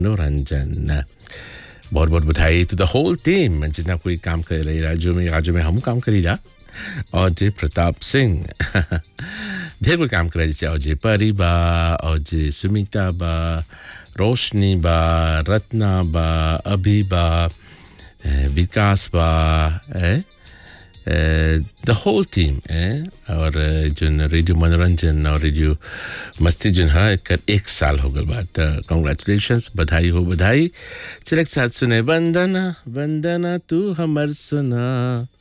मनोरंजन बहुत बहुत बधाई टू द होल टीम जितना कोई काम कर रही राज्यों में राज्यों में हम काम करी जा और जे प्रताप सिंह ढेर कोई काम करे जैसे अजय परी बा अजय सुमिता बा रोशनी बा रत्ना बा अभी बा eh, विकास बा द होल टीम और eh, जोन रेडियो मनोरंजन और रेडियो मस्ती जोन है एकर एक साल हो गल बा तो कॉन्ग्रेचुलेशंस बधाई हो बधाई चल एक साथ सुने वंदना वंदना तू हमर सुना